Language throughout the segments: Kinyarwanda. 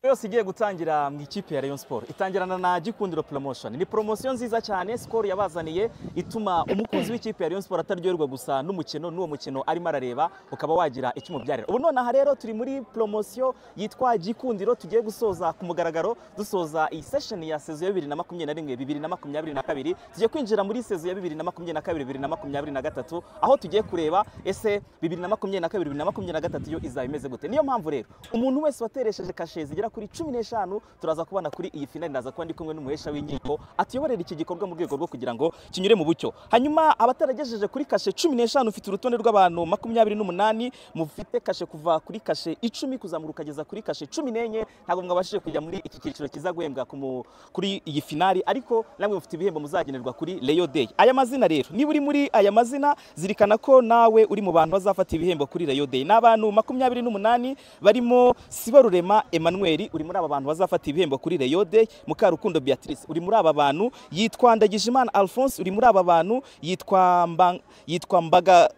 yose igiye gutangira mu ikipe ya Rayon Sport itangirana na Gikundiro Promotion ni promotion nziza cyane Skol yabazaniye ituma umukunzi w'ikipe ya Rayon Sport ataryoherwa gusa n'umukino n'uwo mukino arimo arareba ukaba wagira icyo umubyarira ubu nonaha rero turi muri promotion yitwa Gikundiro tugiye gusoza ku mugaragaro dusoza iyi session ya sezo ya 2021 2022 tugiye kwinjira muri sezo ya 2022 2023 aho tugiye kureba ese 2022 2023 yo izaba imeze gute niyo mpamvu rero umuntu wese wateresheje kashe zigera kuri cumi n'eshanu turaza kubana kuri iyi finali ndaza kuba ndi kumwe n'umuhesha w'inkiko atuyoborera iki gikorwa mu rwego rwo kugira ngo kinyure mu bucyo hanyuma abataragejeje kuri kashe cumi n'eshanu ufite urutonde rw'abantu makumyabiri n'umunani mufite kashe kuva kuri kashe icumi kuzamuka ukageza kuri kashe cumi n'enye ntabwo mwabashije kujya muri iki cyiciro kiza guhembwa ku mu- kuri iyi finali ariko namwe mufite ibihembo muzagenerwa kuri Rayon Day aya mazina rero niba uri muri aya mazina zirikana ko nawe uri mu bantu bazafata ibihembo kuri Rayon Day ni abantu makumyabiri n'umunani barimo Sibarurema Emmanuel uri muri aba bantu bazafata ibihembo kuri Rayon Day Mukarukundo Beatrice uri muri aba bantu yitwa Ndagijimana Alphonse uri muri aba bantu yitwa Mba- yitwa Mbaga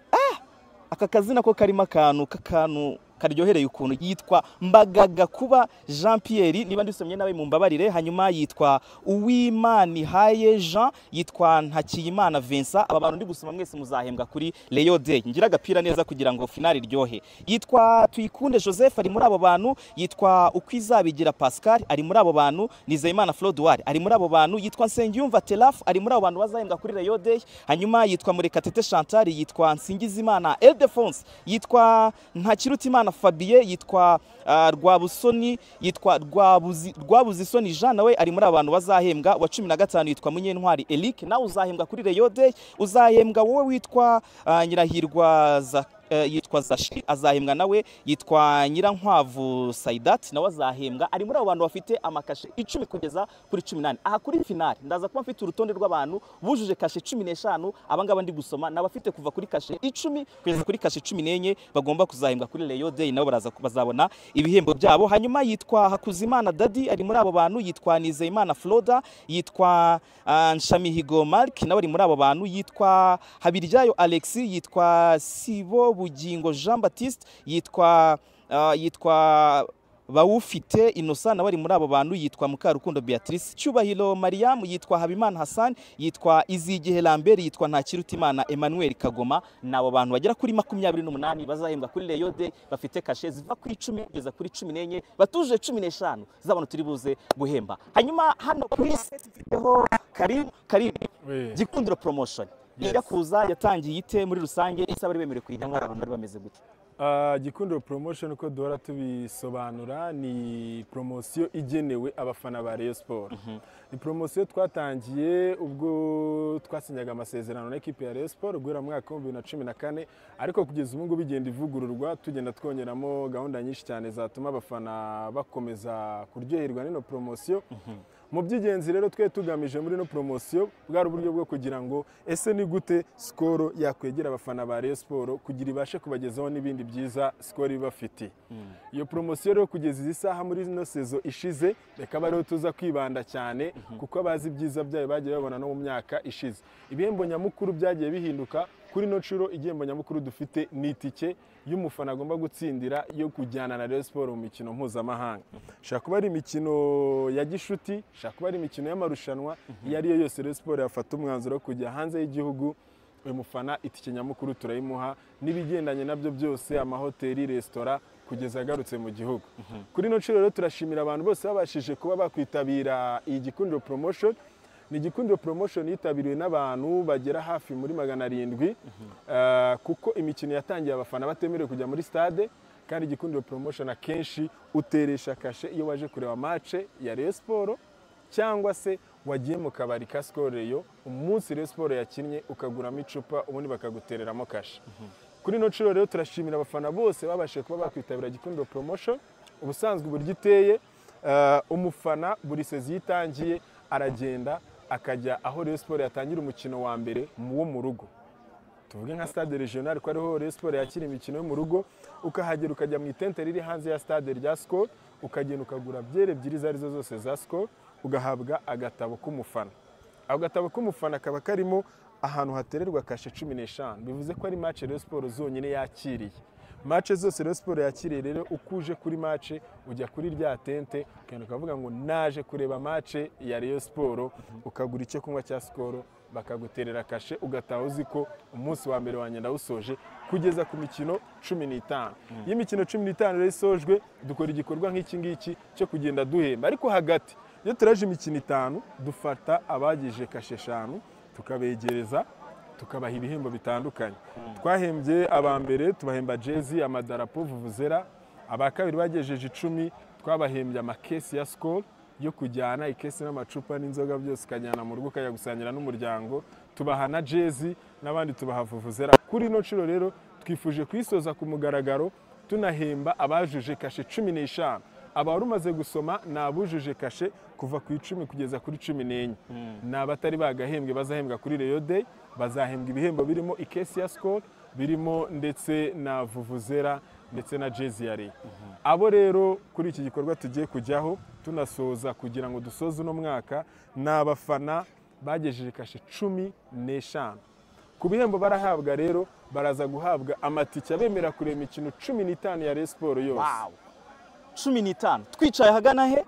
aka kazina ko karimo akantu k'akantu karyohereye ukuntu yitwa mbagaga kuba jean pierre niba ndisomye nawe mumbabarire hanyuma yitwa uwimani haye jean yitwa ntakiyimana vincent aba bantu ndi gusoma mwese muzahembwa kuri leyo day ngira agapira neza kugira ngo finali iryohe yitwa tuyikunde joseph ari muri abo bantu yitwa ukwizabigira pascal ari muri abo bantu nizeyimana flodoir ari muri abo bantu yitwa nsengiyumva teraf ari muri abo bantu bazahembwa kuri leyo day hanyuma yitwa murekatete chantal yitwa nsingizimana eldefonse yitwa ntakirutimana fabien yitwa ah, rwabusoni yitwa Rwabuzi- rwabuzisoni jean nawe ari muri abantu bazahembwa wa cumi na gatanu yitwa munyentwari eric nawe uzahembwa kuri leyo day uzahembwa wowe witwa ah, nyirahirwa Zak- eh, yitwa zashi azahembwa nawe yitwa nyirankwavu saidati nawe azahembwa ari muri abo bantu bafite amakashe icumi kugeza kuri cumi n'ane aha kuri finali ndaza kuba mfite urutonde rw'abantu bujuje kashe cumi n'eshanu aba ngaba ndi gusoma ni abafite kuva kuri kashe icumi kugeza kuri kashe cumi n'enye bagomba kuzahembwa kuri leyo deyi nabo baraza- bazabona ibihembo byabo hanyuma yitwa hakuzimana dadi ari muri abo bantu yitwa nizeyimana floda yitwa ah, nshamihigo mark nawe ari muri abo bantu yitwa habiryayo alex yitwa sibo bugingo jean baptiste yitwa ah, yitwa bawufite innocent nawe ari muri abo bantu yitwa mukarukundo beatrice cyubahiro mariam yitwa habimana hassan yitwa izigihe lambert yitwa ntakirutimana emmanuel kagoma ni abo bantu bagera kuri makumyabiri n'umunani bazahembwa kuri leyo de bafite kashe ziva kuri icumi kugeza kuri cumi n'enye batuje cumi n'eshanu z'abantu turi buze guhemba hanyuma hano kuri seti dufiteho karim karim Oui. gikundiro promotion Yes. ijya kuza yatangiye ite muri rusange ese abari bemerewe kuyinywa abantu bari bameze gute Ah, gikundiro promotion uko duhora tubisobanura ni promosiyo igenewe abafana ba Rayon Sport ni promosiyo twatangiye ubwo twasinyaga amasezerano na ekipi ya Rayon Sport guhera mu mwaka w'ibihumbi bibiri na cumi na kane ariko kugeza ubu ngubu igenda ivugururwa tugenda twongeramo gahunda nyinshi cyane zatuma abafana bakomeza kuryoherwa n'ino promosiyo mu by'ingenzi rero twe tugamije muri ino poromosiyo bwari uburyo bwo kugira ngo ese ni gute sikoro yakwegera abafana ba Rayon Sport kugira ibashe kubagezaho n'ibindi byiza sikoro ibafite iyo poromosiyo rero kugeza izi saha muri ino sezo ishize reka rero tuza kwibanda cyane kuko abazi ibyiza byayo bagiye babona no mu myaka ishize ibihembo nyamukuru byagiye bihinduka kuri ino nshuro igihembo nyamukuru dufite ni itike y'umufana agomba gutsindira yo kujyana na Rayon Sport mu mikino mpuzamahanga ishobora kuba ari imikino ya gishuti ishobora kuba ari imikino y'amarushanwa iyo ari yo yose Rayon Sport yafata umwanzuro wo kujya hanze y'igihugu uyu mufana itike nyamukuru turayimuha n'ibigendanye nabyo byose amahoteli resitora kugeza agarutse mu gihugu kuri ino nshuro rero turashimira abantu bose babashije kuba bakwitabira iyi gikundiro promotion ni igikundiro promotion yitabiriwe n'abantu bagera hafi muri magana arindwi eh, kuko imikino yatangiye abafana batemerewe kujya muri stade kandi igikundiro promotion akenshi uteresha kashe iyo waje kureba mace ya Rayon Sport cyangwa se wagiye mu kabari ka Skol Rayon umunsi Rayon Sport yakinnye ukaguramo icupa ubundi bakagutereramo kashe kuri ino nshuro rero turashimira abafana bose babashije kuba bakwitabira igikundiro promotion ubusanzwe uburyo iteye eh, umufana buri sezi iyo itangiye aragenda akajya aho Rayon Sport yatangira umukino wa mbere mu wo mu rugo tuvuge nka stade regional ko ariho Rayon Sport yakira imikino yo mu rugo ukahagera ukajya mu itente riri hanze ya stade rya Skol ukagenda ukagura byere ebyiri izo arizo zose za Skol ugahabwa agatabo k'umufana ako gatabo k'umufana kaba karimo ahantu hatererwa kashe cumi n'eshanu bivuze ko ari match Rayon Sport zonyine yakiriye mace zose rero siporo yakiriye rero uko uje kuri mace ujya kuri rya tente ukagenda ukavuga ngo naje kureba mace ya reyo siporo ukagura icyo kunywa cya sikoro bakaguterera kashe ugataha uzi ko umunsi wa mbere wanjye ndawusoje kugeza ku mikino cumi n'itanu iyo imikino cumi n'itanu rero isojwe dukora igikorwa nk'iki ngiki cyo kugenda duhemba ariko hagati iyo turaje imikino itanu dufata abagize kashe eshanu tukabegereza tukabaha ibihembo bitandukanye twahembye aba mbere tubahemba jezi amadarapo vuvuzera aba kabiri bagejeje icumi twabahembye amakesi ya sikoro yo kujyana ikesi n'amacupa n'inzoga byose ukajyana mu rugo ukayagusangira n'umuryango tubaha na jezi n'abandi tubaha vuvuzera kuri ino nshuro rero twifuje kuyisoza ku mugaragaro tunahemba abajuje kashe cumi n'eshanu abari umaze gusoma ni abujuje kashe kuva ku icumi kugeza kuri cumi n'enye ni abatari bagahembwe bazahembwa kuri reyo deyi bazahembwa ibihembo birimo ikesi ya sikoro birimo ndetse na vuvuzera ndetse na jezi ya reyo abo rero kuri iki gikorwa tugiye kujyaho tunasoza kugira ngo dusoze uno mwaka ni abafana bagejeje kashe cumi n'eshanu ku bihembo barahabwa rero baraza guhabwa amatike abemerera kureba imikino cumi n'itanu ya reyo siporo yose wawu cumi n'itanu twicaye ahagana he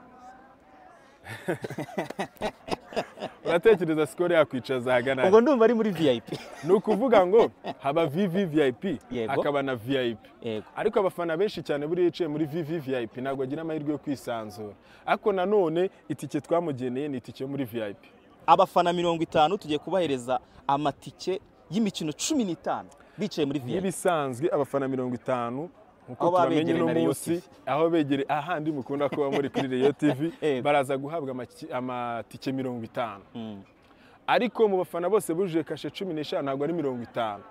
uratekereza sikoro yakwicaza ahagana he? ubwo ndumva ari muri viyayipi ni ukuvuga ngo haba vivi viyayipi Yego. hakaba na viyayipi yego ariko abafana benshi cyane buriya yicaye muri vivi viyayipi ntabwo agira amahirwe yo kwisanzura ariko nanone itike twamugeneye ni itike yo muri viyayipi abafana mirongo itanu tugiye kubahereza amatike y'imikino cumi n'itanu bicaye muri viyayipi nk'ibisanzwe abafana mirongo itanu Aho nk'uko baba tubamenye begereye uno na Rayon munsi aho begere ahandi mukunda kuba muri kuri reyo tivi Yego. baraza guhabwa amaki- amatike mirongo itanu ariko mu bafana bose bujuje kashe cumi n'eshanu ntabwo ari mirongo itanu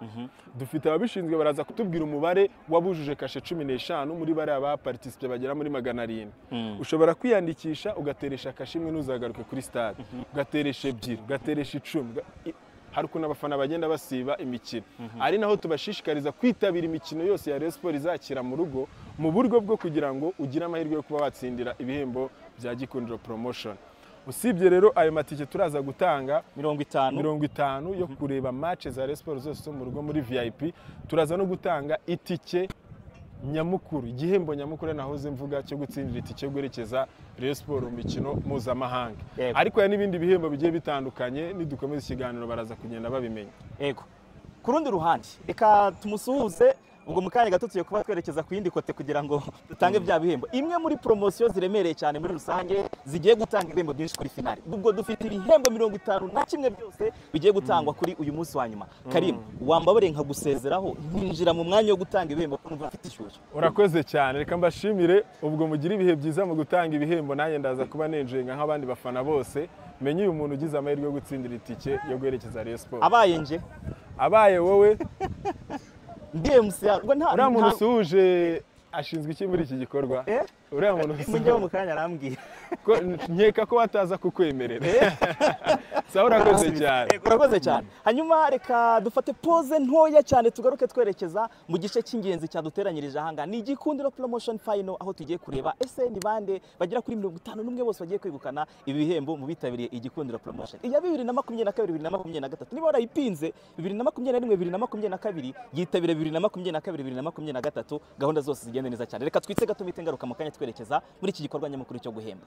dufite ababishinzwe baraza kutubwira umubare w'abujuje kashe cumi n'eshanu muri bariya baparitisipe bagera muri magana arindwi ushobora kwiyandikisha ugateresha kashe imwe ntuzagaruke kuri stade ugateresha ebyiri ugateresha icumi uga- i- hari ukuntu abafana bagenda basiba imikino ari naho tubashishikariza kwitabira imikino yose ya Rayon Sport izakira mu rugo mu buryo bwo kugira ngo ugire amahirwe yo kuba watsindira ibihembo bya gikundiro promotion usibye rero ayo matike turaza gutanga mirongo itanu mirongo itanu yo kureba match za Rayon Sports zose zo mu rugo muri VIP turaza no gutanga itike nyamukuru igihembo nyamukuru ari nahoze mvuga cyo gutsindira itike yo guherekeza Rayon Sports mu mikino mpuzamahanga Yego. ariko hari n'ibindi bihembo bigiye bitandukanye nidukomeza ikiganiro baraza kugenda babimenya yego ku rundi ruhande reka tumusuhuze ubwo mu kanya gato tugiye kuba twerekeza ku yindi kote kugira ngo dutange bya bihembo imwe muri poromosiyo ziremereye cyane muri rusange zigiye gutanga ibihembo byinshi kuri finali ubwo dufite ibihembo mirongo itanu na kimwe byose bigiye gutangwa kuri uyu munsi wa nyuma karimu wambabare nkagusezeraho nkinjira mu mwanya wo gutanga ibihembo kuko numva mfite ishyushyu urakoze cyane reka mbashimire ubwo mugira ibihe byiza mu gutanga ibihembo nanjye ndaza kuba nenjenga nk'abandi bafana bose menye uyu muntu ugize amahirwe yo gutsindira itike yo guherekeza Rayon Sports abaye nje abaye wowe ndiye musiyara ubwo nta uriya muntu nta- usuhuje ashinzwe iki muri iki gikorwa Eh? uriya muntu mujyeho usuhuje mu kanya arambwira ko- nkeka ko bataza kukwemerera sawa urakoze cyane Yego, urakoze cyane hanyuma reka dufate pose ntoya cyane tugaruke twerekeza mu gice cy'ingenzi cyaduteranyirije ahanga ni igikundiro promotion final aho tugiye kureba ese ni bande bagera kuri mirongo itanu n'umwe bose bagiye kwegukana ibi bihembo mu bitabiriye igikundiro promotion iya bibiri na makumyabiri na kabiri bibiri na makumyabiri na gatatu niba warayipinze bibiri na makumyabiri na rimwe bibiri na makumyabiri na kabiri yitabira bibiri na makumyabiri na kabiri bibiri na makumyabiri na gatatu gahunda zose zigenda neza cyane reka twitse gato mite ngaruka mu kanya twerekeza muri iki gikorwa nyamukuru cyo guhemba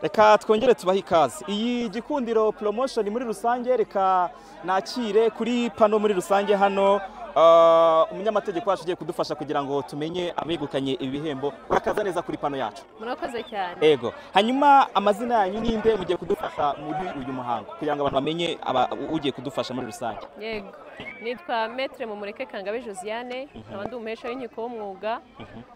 reka twongere tubahe ikaze iyi gikundiro promotion muri rusange reka nakire kuri pano muri rusange hano ah, umunyamategeko wacu ugiye kudufasha kugira ngo tumenye abegukanye ibihembo urakaza neza kuri pano yacu murakoze cyane ego hanyuma amazina yanyu ninde mugiye kudufasha muri uyu muhango kugira ngo abantu bamenye aba- ugiye kudufasha muri rusange yego nitwa metre mumureke kangabe josiane nkaba ndi umuhesha w'inkiko w'umwuga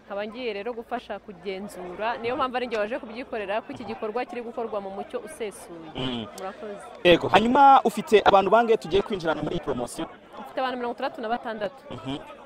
nkaba ngiye rero gufasha kugenzura niyo mpamvu ari njye waje kubyikorera ko iki gikorwa kiri gukorwa mu mucyo usesuye Mhm. murakoze ego hanyuma ufite abantu bange tugiye kwinjirana muri iyi poromosiyo mfite abantu mirongo itandatu na batandatu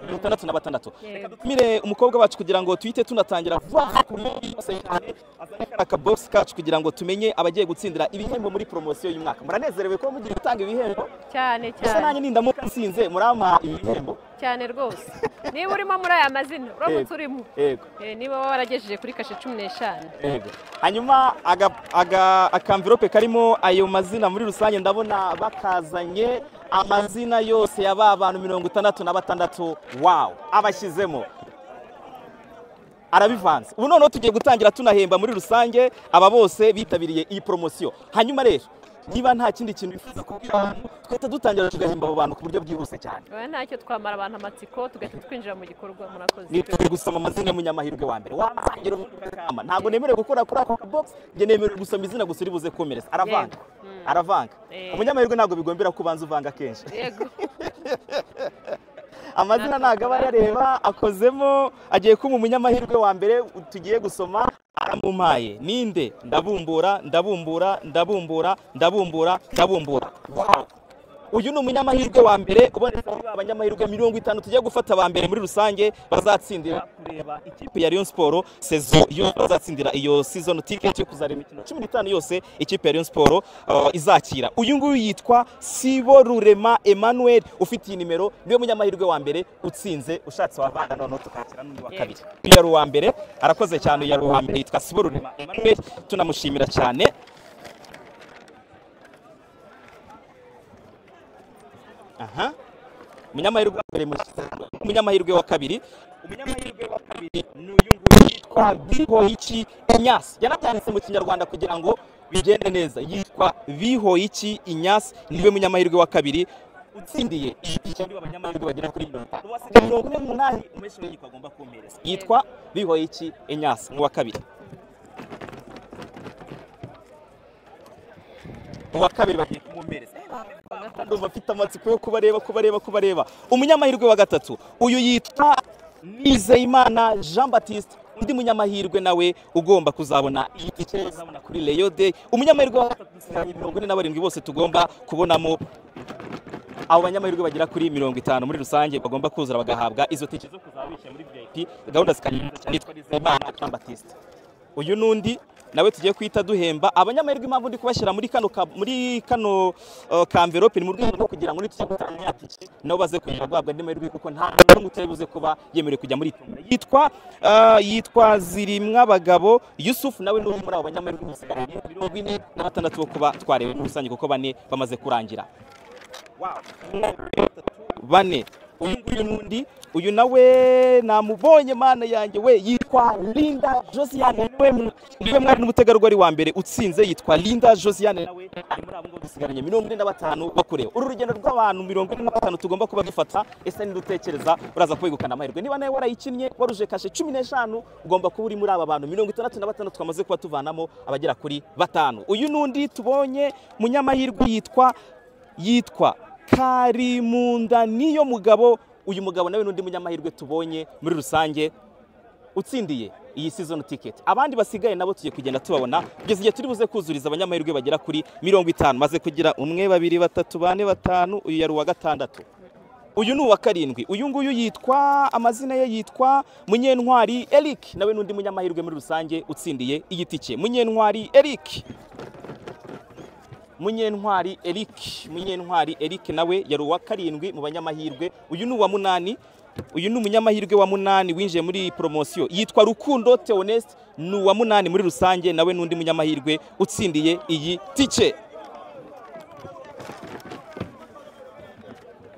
mirongo itandatu na batandatu Yego. tumire umukobwa wacu kugira ngo tuhite tunatangira vuba aha kuri yose cyane azane kariya kabogisi kacu kugira ngo tumenye abagiye gutsindira ibihembo muri poromosiyo y'uyu mwaka muranezerewe ko mugiye gutanga ibihembo cyane gusa nanjye cyane nindamuka nsinze murampa ibihembo cyane rwose niba urimo muri aya mazina uramutse Yego. urimo yego Eh, niba waragejeje kuri kashe cumi n'eshanu Yego. hanyuma aga- aga- akamvirope karimo ayo mazina muri rusange ndabona bakazanye amazina yose ya ba bantu mirongo itandatu na batandatu wawu abashyizemo arabivanze ubu noneho tugiye gutangira tunahemba muri rusange aba bose bitabiriye iyi poromosiyo hanyuma rero niba nta kindi kintu bifuza kubwira abantu twahita dutangira tugahemba abo bantu ku buryo bwihuse cyane oya ntacyo twamara abantu amatsiko tugahita twinjira mu gikorwa murakoze ni turi gusoma amazina y'umunyamahirwe wa mbere wamusangira umunyakama ntabwo nemerewe gukora kuri ako kabogisi njye nemerewe gusoma izina gusa uri buze komereza aravanga aravanga Eh. umunyamahirwe ntabwo bigombera ko ubanza uvanga kenshi yego amazina ntabwo aba yareba akozemo agiye kuba umunyamahirwe wa mbere tugiye gusoma aramumpaye ninde ndabumbura ndabumbura ndabumbura ndabumbura ndabumbura Wow! uyu ni umunyamahirwe wa mbere uboneka muri ba banyamahirwe mirongo itanu tugiye gufata ba mbere muri rusange bazatsindira kureba ikipe ya Rayon Sport sezo yo bazatsindira iyo season ticket yo kuzareba imikino cumi n'itanu yose ikipe ya Rayon Sport uh, izakira uyu nguyu yitwa Sibo Rurema Emmanuel ufite iyi nimero niwe munyamahirwe wa mbere utsinze ushatse wavanga noneho tukakira n'undi wa Yego. kabiri uyu yari uwa mbere arakoze cyane uyu yari uwa mbere yitwa Sibo Rurema Emmanuel tunamushimira cyane aha umunyamahirwe wa mbere mushyize hamwe umunyamahirwe wa kabiri umunyamahirwe wa kabiri ni uyu nguyu yitwa bihoyiki inyasi yanabyanditse mu kinyarwanda kugira ngo bigende neza yitwa bihoyiki inyasi niwe munyamahirwe wa kabiri utsindiye icyari abanyamahirwe bagera kuri mirongo itanu wasigaye mirongo ine n'umunani umunyeshuri w'inkiko agomba kumpereza yitwa bihoyiki inyasi ni uwa kabiri uwa kabiri bagiye kumwomereza ndumva afite amatsiko yo kubareba kubareba kubareba umunyamahirwe wa gatatu uyu yitwa nizeyimana jean baptiste undi munyamahirwe nawe ugomba kuzabona iyi tike uzabona kuri leyo de umunyamahirwe wa gatatu dusigaranye mirongo ine na barindwi bose tugomba kubonamo abo banyamahirwe bagera kuri mirongo itanu muri rusange bagomba kuzura bagahabwa izo tike zo kuzaba bishyira muri vip gahunda zikanyuza cyane yitwa nizeyimana jean baptiste uyu n'undi nawe tugiye kuhita duhemba abanyamahirwe impamvu ndi kubashyira muri kano ka- muri kano uh, kamverope ni mu rwego rwo kugira ngo nitujya gutanga yatike nabo baze kongera guhabwa andi mahirwe kuko nta muntu n'umwe utari buze kuba yemerewe kujya muri tombola yitwa uh, yitwa zirimwa abagabo yusufu nawe ni umwe muri abo banyamahirwe musigaranye mirongo ine na batandatu bo kuba twarewe muri rusange kuko bane bamaze kurangira bane uyu nguyu n'undi uyu nawe namubonye mana yanjye we yitwa linda josiane niwe mu- niwe mwari n'umutegarugori wa mbere utsinze yitwa linda josiane nawe ari muri abo ngabo dusigaranye mirongo ine na batanu bakureba uru rugendo rw'abantu mirongo ine na batanu tugomba kuba dufata ese nidutekereza uraza kwegukana amahirwe niba nawe warayikinnye waruje kashe cumi n'eshanu ugomba kuba uri muri aba bantu mirongo itandatu na batanu twamaze kuba tuvanamo abagera kuri batanu uyu n'undi tubonye munyamahirwe yitwa yitwa karimunda niyo mugabo uyu mugabo nawe n'undi munyamahirwe tubonye muri rusange utsindiye iyi season ticket abandi basigaye nabo tugiye kugenda tubabona kugeza igihe turi buze kuzuriza abanyamahirwe bagera kuri mirongo itanu maze kugira umwe babiri batatu bane batanu uyu yari uwa gatandatu uyu ni uwa karindwi uyu nguyu yitwa amazina ye yitwa munyentwari eric nawe n'undi munyamahirwe muri rusange utsindiye iyi tike munyentwari eric Munyentwari Eric Munyentwari Eric nawe yari uwa karindwi mu banyamahirwe uyu ni uwa munani uyu ni umunyamahirwe wa munani winjiye muri iyi poromosiyo yitwa Rukundo Theonest ni uwa munani muri rusange nawe n'undi munyamahirwe utsindiye iyi tike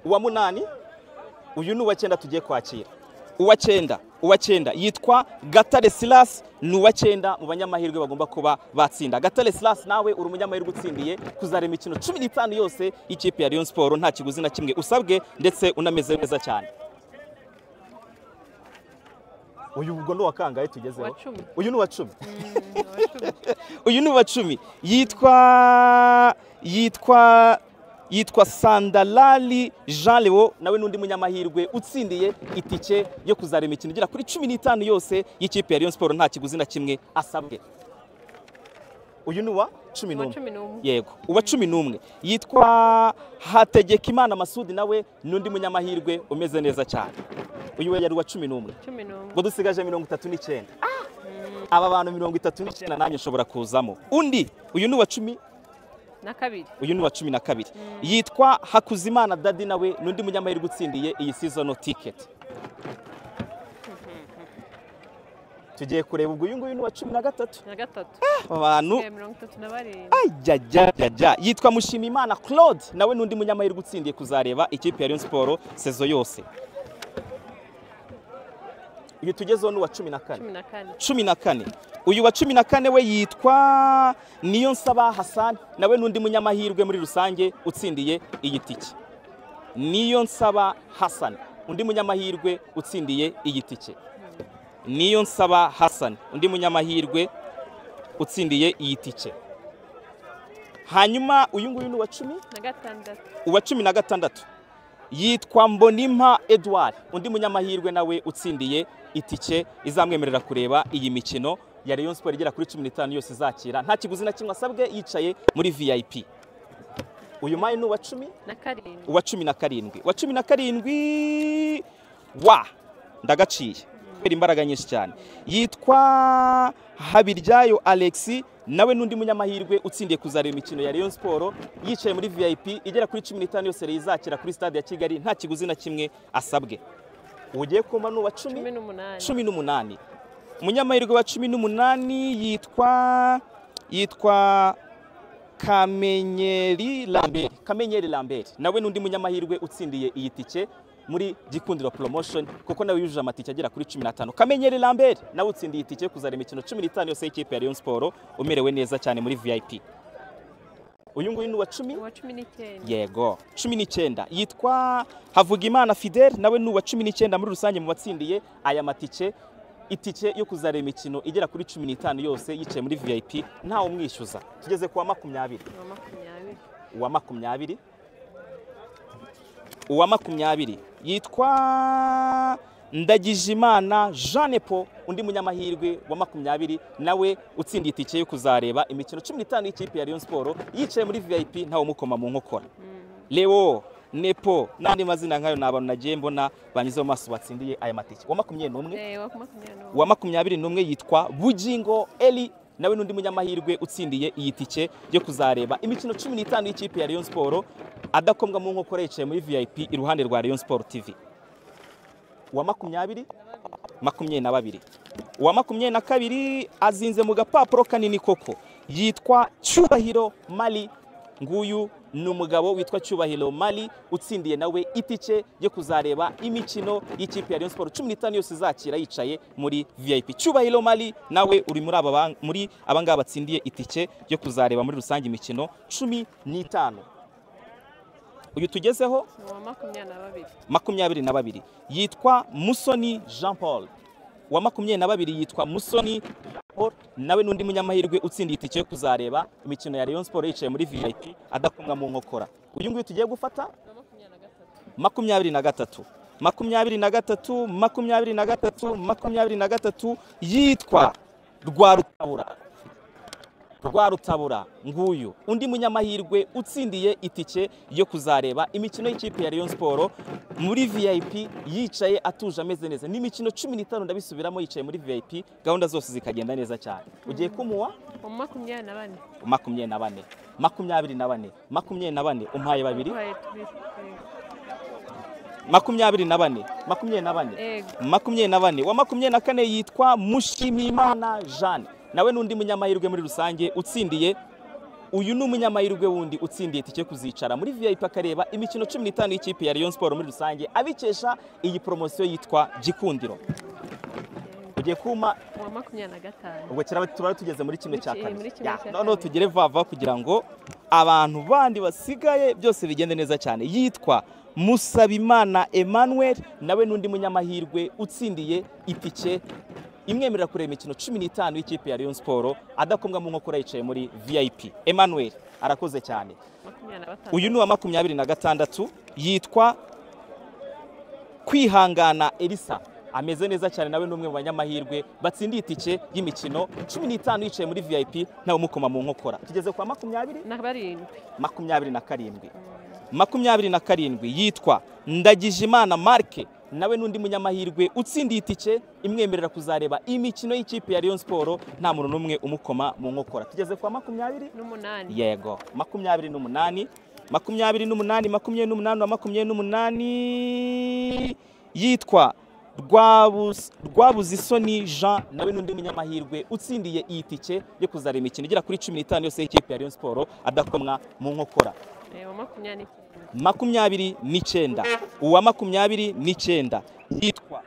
uwa munani uyu ni uwa cyenda tugiye kwakira uwa cyenda uwa cyenda yitwa gatare silas ni uwa cyenda mu banyamahirwe bagomba kuba batsinda gatare silas nawe uri umunyamahirwe utsindiye kuzareba imikino cumi n'itanu yose y'ikipe ya Rayon siporo nta kiguzi na kimwe usabwe ndetse unameze neza cyane uyu ubwo ni uwa kangahe tugezeho Uwa cumi. uyu ni uwa cumi Mm, uyu ni uwa cumi yitwa yitwa yitwa sandalali jean leo nawe n'undi munyamahirwe utsindiye itike yo kuzareba imikino igera kuri cumi n'itanu yose y'ikipe ya Rayon siporo nta kiguzi na kimwe asabwe uyu ni uwa cumi uwa n'umwe cumi n'umwe yego uwa cumi n'umwe yitwa hategekimana masudi nawe n'undi munyamahirwe umeze neza cyane uyu we yari uwa cumi n'umwe cumi n'umwe ngo dusigaje mirongo itatu n'icyenda aba bantu mirongo itatu n'icyenda nanjye nshobora kuzamo undi uyu ni uwa cumi na kabiri uyu ni uwa cumi na kabiri yitwa hakuzimana dadi nawe n'undi munyamahirwe utsindiye iyi sezono tiketi tugiye kureba ubwo uyu nguyu ni uwa cumi na gatatu na gatatu aba bantu Eh, mirongo itatu na barindwi ajyajyajya yitwa mushimimana claude nawe n'undi munyamahirwe utsindiye kuzareba ikipe ya Rayon siporo sezo yose uyu tugezeho ni uwa cumi na kane cumi na kane cumi na kane uyu wa cumi na kane we yitwa niyonsaba hasani nawe n'undi munyamahirwe muri rusange utsindiye iyi tike niyonsaba hasani undi munyamahirwe utsindiye iyi tike niyonsaba hasani undi munyamahirwe utsindiye iyi tike hanyuma uyu nguyu ni uwa cumi na gatandatu uwa cumi na gatandatu yitwa mbonimpa edouard undi munyamahirwe nawe utsindiye itike izamwemerera kureba iyi mikino ya Rayon Sport igera kuri cumi n'itanu yose izakira nta kiguzi na kimwe asabwe yicaye muri vip uyu mayi ni uwa cumi na karindwi uwa cumi na karindwi uwa cumi na karindwi wa ndagaciye kubera imbaraga nyinshi cyane yitwa habiryayo alexi nawe n'undi munyamahirwe utsindiye kuzareba imikino ya Rayon Sport yicaye muri vip igera kuri cumi n'itanu yose izakira kuri stade ya kigali nta kiguzi na kimwe asabwe ugiye kumva ni uwa cumi cumi n'umunani cumi n'umunani umunyamahirwe wa cumi n'umunani yitwa yitwa kamenyeri lambert kamenyeri lambert nawe n'undi munyamahirwe utsindiye iyi tike muri gikundiro promotion kuko nawe yujuje amatike agera kuri cumi n'atanu kamenyeri lambert nawe utsindiye itike kuzareba imikino cumi n'itanu yose y'ikipe ya Rayon Sport umerewe neza cyane muri vip uyu nguyu ni uwa cumi uwa cumi n'icyenda yego cumi n'icyenda yitwa havugimana fidele nawe ni uwa cumi n'icyenda muri rusange mu batsindiye aya matike itike yo kuzareba imikino igera kuri cumi n'itanu yose yicaye muri vip ntawe umwishyuza tugeze ku wa makumyabiri uwa makumyabiri uwa makumyabiri uwa makumyabiri yitwa ndagijimana jeanne paul undi munyamahirwe wa makumyabiri nawe utsindiye itike yo kuzareba imikino cumi n'itanu y'ikipe ya Rayon Sport yicaye muri vip ntawe umukoma mu nkokora leo nepo n'andi mazina nkayo ni abantu nagiye mbona banyuze mu maso batsindiye aya matike uwa makumyabiri n'umwe Eh, uwa makumyabiri n'umwe uwa makumyabiri n'umwe yitwa bugingo eli nawe n'undi munyamahirwe utsindiye iyi tike yo kuzareba imikino cumi n'itanu y'ikipe ya Rayon Sport adakombwa mu nkokora yicaye muri vip iruhande rwa Rayon Sport TV uwa makumyabiri makumyabiri na babiri uwa makumyabiri na kabiri azinze mu gapapuro kanini koko yitwa cyubahiro mali nguyu ni umugabo witwa cyubahiro mali utsindiye nawe itike yo kuzareba imikino y'ikipe ya Rayon Sport cumi n'itanu yose izakira yicaye muri vip cyubahiro mali nawe uri muri aba ba- muri aba ngaba batsindiye itike yo kuzareba muri rusange imikino cumi n'itanu uyu tugezeho uwa makumyabiri na babiri makumyabiri na babiri yitwa musoni jean paul wa makumyabiri na babiri yitwa musoni jean paul nawe n'undi munyamahirwe utsindiye itike yo kuzareba imikino ya Rayon Sport yicaye muri vip adakomwa mu nkokora uyu nguyu tugiye gufata uwa makumyabiri na gatatu makumyabiri na gatatu makumyabiri na gatatu makumyabiri na gatatu makumyabiri na gatatu yitwa rwarutabura rwarutabura nguyu undi munyamahirwe utsindiye itike yo kuzareba imikino y'ikipe ya Rayon Sport muri vip yicaye atuje ameze neza ni imikino cumi n'itanu ndabisubiramo yicaye muri vip gahunda zose zikagenda neza cyane ugiye kumuha uwa makumyabiri na bane makumyabiri na bane makumyabiri na bane makumyabiri na bane umpaye babiri uhaye tubiri yego. makumyabiri na bane makumyabiri na bane yego makumyabiri na bane wa makumyabiri na kane yitwa mushimimana jeanne nawe n'undi munyamahirwe muri rusange utsindiye uyu ni umunyamahirwe wundi utsindiye itike yo kuzicara muri vip akareba imikino cumi n'itanu y'ikipe ya Rayon Sport muri rusange abikesha iyi poromosiyo yitwa gikundiro mugiye kumpa ku wa makumyabiri na gatanu ubwo kiraba turaba tugeze muri kimwe cya Muri ki- muri kabiri kimwe Ya, cya noneho kabiri. tugere vava kugira ngo abantu bandi basigaye byose bigende neza cyane yitwa musabimana emmanuel nawe n'undi munyamahirwe utsindiye itike imwemerera kureba imikino cumi n'itanu y'ikipe ya rayon siporo adakombwa mu nkokora yicaye muri vip emmanuel arakoze cyane makumyabiri na batanu uyu ni uwa makumyabiri na gatandatu yitwa kwihangana elisa ameze neza cyane nawe ni umwe mu banyamahirwe batsindiye itike y'imikino cumi n'itanu yicaye muri vip ntawe umukoma mu nkokora tugeze kwa makumyabiri na barindwi makumyabiri na karindwi makumyabiri na karindwi yitwa ndagijimana marke nawe n'undi munyamahirwe utsindiye itike imwemerera kuzareba imikino y'ikipe ya rayon siporo nta muntu n'umwe umukoma mu nkokora tugeze kwa makumyabiri n'umunani yego makumyabiri n'umunani makumyabiri n'umunani makumyabiri n'umunani na makumyabiri n'umunani yitwa Rwabuz- rwabuzisoni jean nawe n'undi munyamahirwe utsindiye iyi tike yo kuzareba imikino igera kuri cumi n'itanu yose y'ikipe ya rayon siporo adakomwa mu nkokora Eh, uwa makumyabiri n'icyenda makumyabiri n'icyenda uwa makumyabiri n'icyenda yitwa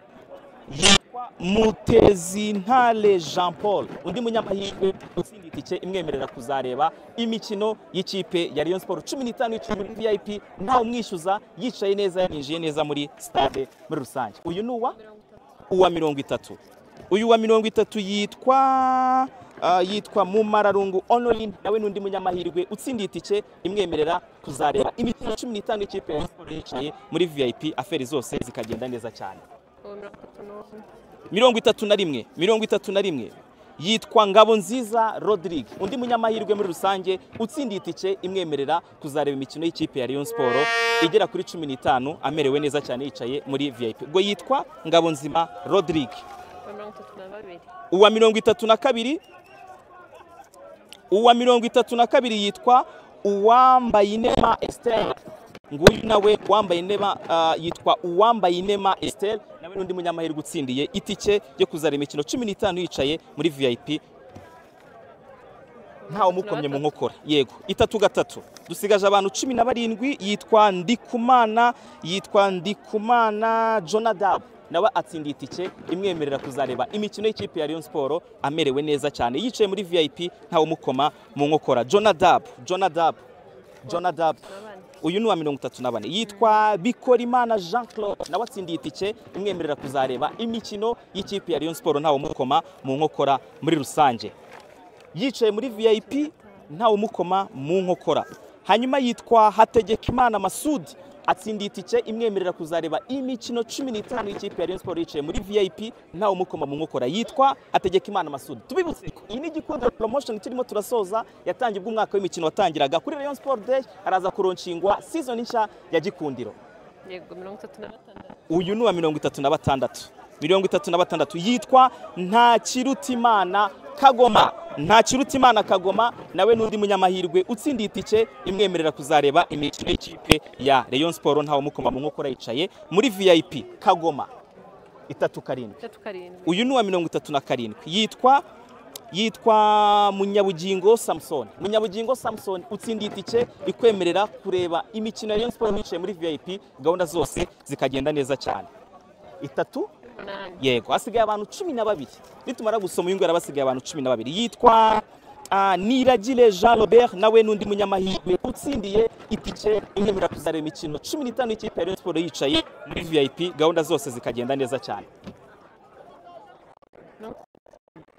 yitwa mutezi ntare jean paul undi munyamahirwe utsinda itike imwemerera kuzareba imikino y'ikipe ya rayon siporo cumi n'itanu yicaye muri vip ntawe umwishyuza yicaye neza yinjiye neza muri stade muri rusange uyu ni uwa uwa mirongo itatu uyu wa mirongo itatu yitwa ah, yitwa mumararungu honorine nawe n'undi munyamahirwe utsindiye itike imwemerera kuzareba imikino cumi n'itanu y'ikipe ya Rayon Sports yicaye muri vip aferi zose zikagenda neza cyane uwa mirongo mirongo itatu itatu n'umwe na rimwe mirongo itatu na rimwe yitwa ngabo nziza rodrigue undi munyamahirwe muri rusange utsindiye itike imwemerera kuzareba imikino y'ikipe ya rayon siporo igera kuri cumi n'itanu amerewe neza cyane yicaye muri vip ubwo yitwa ngabo nzima rodrigue uwa mirongo itatu uwa mirongo itatu na na babiri kabiri uwa mirongo itatu na kabiri yitwa uwambaye inema esiteri nguyu nawe wambaye inema ah, yitwa uwambaye inema esiteri nawe n'undi munyamahirwe utsindiye itike yo kuzara imikino cumi n'itanu yicaye muri vip ntawe umukomye mu nkokora yego itatu gatatu dusigaje abantu cumi na barindwi yitwa ndikumana yitwa ndikumana jonadab nawe atsindiye itike imwemerera kuzareba imikino y'ikipe ya rayon siporo amerewe neza cyane yicaye muri vip ntawe umukoma mu nkokora jonadab jonadab jonadab na bane uyu ni uwa mirongo itatu na bane yitwa bikorimana jean claude nawe atsindiye itike imwemerera kuzareba imikino y'ikipe ya rayon siporo ntawe umukoma mu nkokora muri rusange yicaye muri vip ntawe umukoma mu nkokora hanyuma yitwa hategekimana masudi atsindiye itike imwemerera kuzareba imikino cumi n'itanu y'ikipe ya rayon siporo yicaye muri vip ntawe umukoma mu nkokora yitwa hategekimana masudi tubibutse ko iyi ni igikundiro promotion turimo turasoza yatangiye ubwo umwaka w'imikino watangiraga kuri rayon sport day araza kuronshingwa season nshya ya gikundiro yego mirongo itatu na gatandatu uyu ni uwa mirongo itatu na batandatu mirongo itatu na batandatu yitwa ntakirutimana kagoma ntakirutimana kagoma nawe n'undi munyamahirwe utsindiye itike imwemerera kuzareba imikino y'ikipe ya rayon siporo ntawe umukoma mu nkokora yicaye muri vip kagoma itatu karindwi itatu karindwi uyu ni uwa mirongo itatu na karindwi yitwa yitwa munyabugingo samson munyabugingo samson utsindiye itike ikwemerera kureba imikino ya rayon siporo yicaye muri vip gahunda zose zikagenda neza cyane itatu umunani yego hasigaye abantu cumi na babiri nitumara gusoma uyu nguyu araba hasigaye abantu cumi na babiri yitwa ah, niragire jean robert nawe n'undi munyamahirwe utsindiye itike imwemerera kuzareba imikino cumi n'itanu y'ikipe ya rayon siporo yicaye muri vip gahunda zose zikagenda neza cyane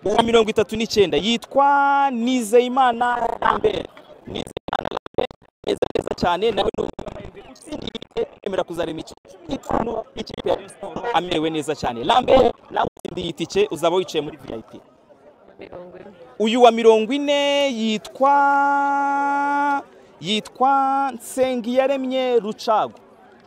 uwa mirongo itatu n'icyenda yitwa nizeyimana lambert nizeyimana lambert neza neza cyane nawe ni umunyamahirwe utsindiye yemera kuzareba imikino cumi n'itanu y'ikipe ya Rayon siporo amerewe neza cyane lambert nawe utsindiye itike uzaba wicaye muri vip mirongo ine uyu wa mirongo ine yitwa yitwa nsengiyaremye rucagu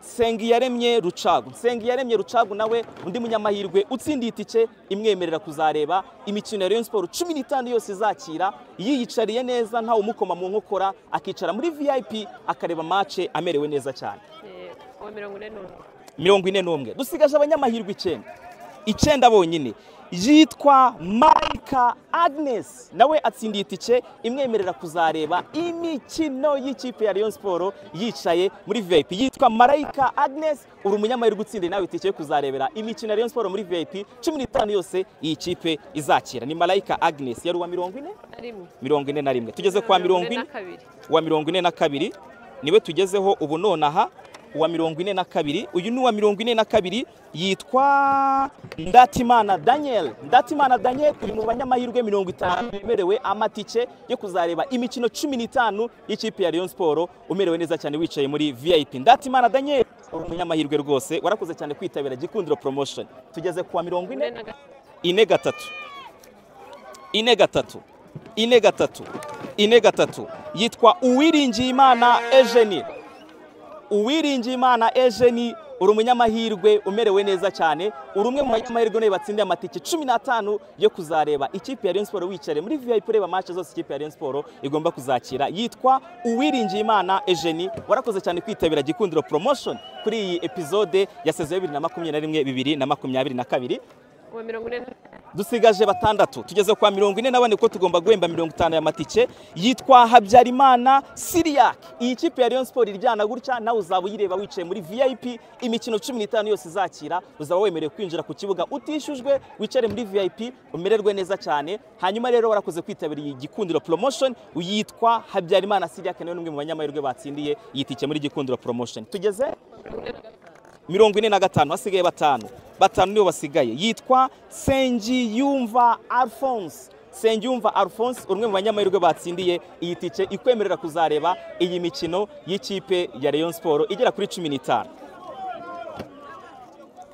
nsengiyaremye rucagu nsengiyaremye rucagu nawe undi munyamahirwe utsindiye itike imwemerera kuzareba imikino ya rayon siporo cumi n'itanu yose izakira yiyicariye neza ntawe umukoma mu nkokora akicara muri vip akareba mace amerewe neza cyane Eh, uwa mirongo ine n'umwe mirongo ine n'umwe dusigaje abanyamahirwe icyenda icyenda bonyine yitwa marika agnes nawe atsindiye itike imwemerera kuzareba imikino y'ikipe ya Rayon siporo yicaye muri vip yitwa marayika agnes uri umunyamahirwe utsindiye nawe itike yo kuzarebera imikino ya Rayon siporo muri vip cumi n'itanu yose iyi kipe izakira ni marayika agnes yari uwa mirongo ine rimwe mirongo ine na rimwe tugeze kwa mirongo ine kabiri uwa mirongo ine na kabiri niwe tugezeho ubu nonaha uwa mirongo ine na kabiri uyu ni uwa mirongo ine na kabiri yitwa ndatimana daniel ndatimana daniel uyu ni mu banyamahirwe mirongo itanu bemerewe amatike yo kuzareba imikino cumi n'itanu y'ikipe ya Rayon siporo umerewe neza cyane wicaye muri vip ndatimana daniel uri umunyamahirwe rwose warakoze cyane kwitabira gikundiro promotion tugeze kuwa mirongo ine ine na gatatu ine gatatu ine gatatu ine gatatu ine gatatu yitwa uwiringiyimana ejeni uwiringiyimana ejeni uri umunyamahirwe umerewe neza cyane uri umwe mu banyamahirwe nawe batsindiye amatike cumi n'atanu yo kuzareba ikipe ya Rayon Sport wicare muri VIP ureba match zose ikipe ya Rayon Sport igomba kuzakira yitwa Uwiringiyimana Ejeni warakoze cyane kwitabira gikundiro promotion kuri iyi episode ya saison ya 2021 2022 uwa mirongo ine na dusigaje batandatu tugeze kwa mirongo ine na bane kuko tugomba guhemba mirongo itanu y'amatike yitwa habyarimana siriyak iyi kipe ya Rayon Sport iryana gutya nawe uzaba uyireba wicaye muri vip imikino cumi n'itanu yose izakira uzaba wemerewe kwinjira ku kibuga utishyujwe wicare muri vip umererwe neza cyane hanyuma rero warakoze kwitabira iyi gikundiro promotion uyitwa habyarimana siriyak nawe ni umwe mu banyamahirwe batsindiye yitike muri gikundiro promotion tugeze mirongo ine na gatanu hasigaye batanu batanu nibo basigaye yitwa sengiyumva alphonse sengiyumva alphonse umwe mu banyamahirwe batsindiye iyi tike ikwemerera kuzareba iyi mikino y'ikipe ya Rayon siporo igera kuri cumi n'itanu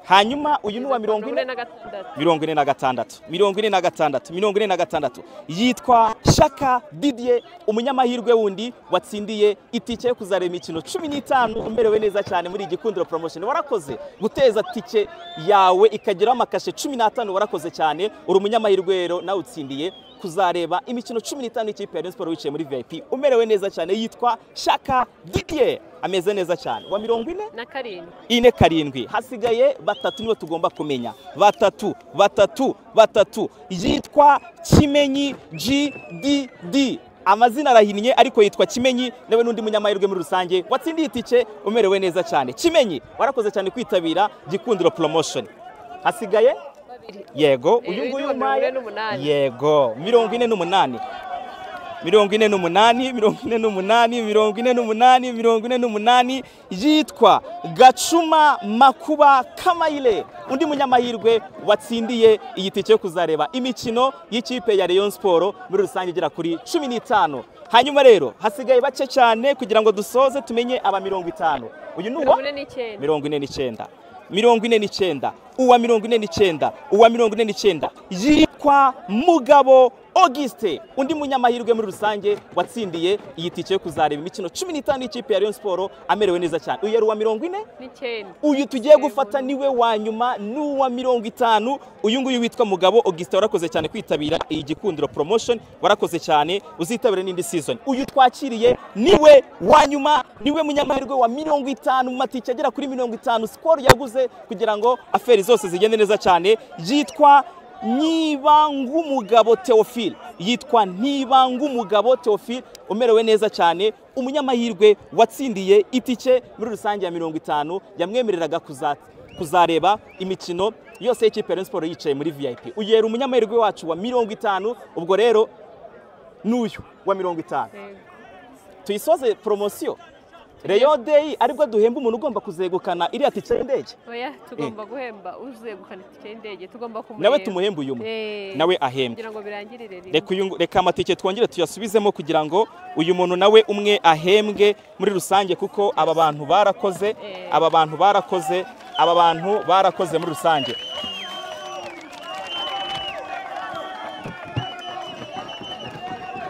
hanyuma uyu ni uwa mirongo ine na gatandatu mirongo ine na gatandatu mirongo ine na gatandatu mirongo ine na gatandatu yitwa shaka didier umunyamahirwe wundi watsindiye itike yo kuzareba imikino cumi n'itanu umerewe neza cyane muri iyi gikundiro promotion warakoze guteza tike yawe ikageraho amakashe cumi n'atanu warakoze cyane uri umunyamahirwe rero nawe utsindiye kuzareba imikino cumi n'itanu y'ikipe ya Rayon Sport wicaye muri vip umerewe neza cyane yitwa shaka didier ameze neza cyane wa mirongo ine na karindwi ine karindwi hasigaye batatu nibo tugomba kumenya batatu batatu batatu yitwa kimenyi gdd amazina arahinnye ariko yitwa kimenyi nawe n'undi munyamahirwe muri rusange watsindiye itike umerewe neza cyane kimenyi warakoze cyane kwitabira gikundiro promotion hasigaye babiri yego Eh, uyu uyu nguyu ni mirongo ine umpaye n'umunani. yego mirongo ine n'umunani mirongo ine n'umunani mirongo ine n'umunani mirongo ine n'umunani mirongo ine n'umunani yitwa gacuma makuba kamayire undi munyamahirwe watsindiye iyi tike yo kuzareba imikino y'ikipe ya Rayon Sport muri rusange igera kuri cumi n'itanu hanyuma rero hasigaye bake cyane kugira ngo dusoze tumenye aba mirongo itanu uyu ni uwa mirongo ine n'icyenda mirongo ine n'icyenda mirongo ine n'icyenda uwa mirongo ine n'icyenda uwa mirongo ine n'icyenda yitwa mugabo auguste undi munyamahirwe muri rusange watsindiye iyi tike yo kuzareba imikino cumi n'itanu y'ikipe ya Rayon Sport amerewe neza cyane uyu yari uwa mirongo ine n'icyenda uyu tugiye gufata niwe wa nyuma n'uwa mirongo itanu uyu nguyu witwa mugabo auguste warakoze cyane kwitabira iyi gikundiro promotion warakoze cyane uzitabira n'indi season uyu twakiriye niwe wa nyuma niwe munyamahirwe wa mirongo itanu mu matike agera kuri mirongo itanu sikoro yaguze kugira ngo aferi zose zigende neza cyane yitwa Ntibangumugabo Theophile yitwa Ntibangumugabo Theophile umerewe neza cyane umunyamahirwe watsindiye itike muri rusange ya mirongo itanu yamwemereraga kuza- kuzareba imikino yose y'ikipe ya Rayon Sport yicaye muri VIP uyera umunyamahirwe wacu wa mirongo itanu ubwo rero n'uyu wa mirongo itanu Yego. tuyisoze poromosiyo Rayon Day aribwo duhemba umuntu ugomba kuzegukana iriya tike y'indege oya tugomba guhemba uzegukana itike y'indege tugomba kumureba nawe tumuhembe uyu umwe Eh, nawe ahembwe kugira ngo birangirire rimwe reka uyu- reka amatike twongere tuyasubizemo kugira ngo uyu muntu nawe umwe ahembwe muri rusange kuko aba bantu barakoze Eh. aba bantu barakoze aba bantu barakoze muri rusange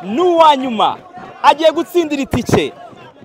n'uwa nyuma agiye gutsindira itike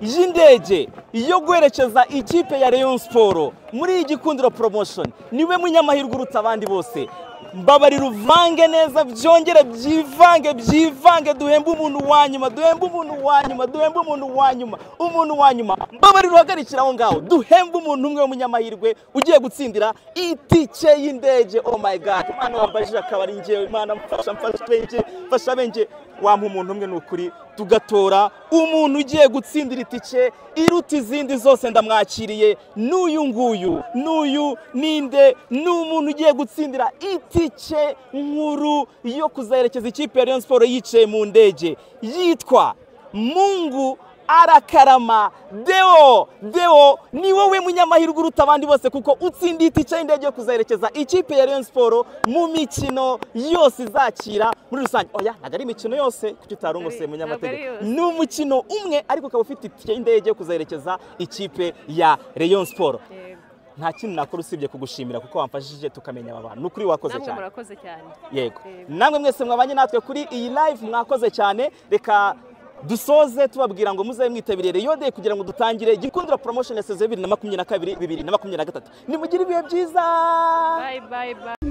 y'indege yo guherekeza ikipe ya Rayon Sport muri iyi gikundiro promotion niwe munyamahirwe uruta abandi bose mbabari ruvange neza byongere byivange byivange duhembe umuntu wa nyuma duhembe umuntu wa nyuma duhembe umuntu wa nyuma umuntu wa nyuma mbabari ruhagarikira aho ngaho duhembe umuntu umwe w'umunyamahirwe ugiye gutsindira itike y'indege oh my god imana wambajije akaba ari njyewe imana mfasha mfasha benge mfasha benge wampa umuntu umwe ni ukuri tugatora umuntu ugiye gutsindira itike iruta izindi zose ndamwakiriye n'uyu nguyu n'uyu ninde ni umuntu ugiye gutsindira itike nkuru yo kuzaherekeza ikipe ya Rayon Sports yicaye mu ndege yitwa Mungu arakarama deo deo ni wowe munyamahirwe uruta abandi bose kuko utsindiye itike y'indege yo kuzaherekeza ikipe ya Rayon Sports mu mikino yose izakira muri rusange oya ntabwo ari imikino yose kuko utarungose Ntabwo ari munyamategeko yose. ni umukino umwe ariko ukaba ufite itike y'indege yo kuzaherekeza ikipe ya Rayon Sports Yego. nta kintu nakora usibye kugushimira kuko wamfashije tukamenya aba bantu ni ukuri wakoze namwe cyane murakoze cyane yego Yego. namwe mwese mwabanye natwe kuri iyi live mwakoze cyane reka dusoze tubabwira ngo muzabe mwitabiriye rero de kugira ngo dutangire igikundira promotion ya saison bibiri na makumyabiri na kabiri bibiri na makumyabiri na gatatu nimugire ibihe byiza bye bye bye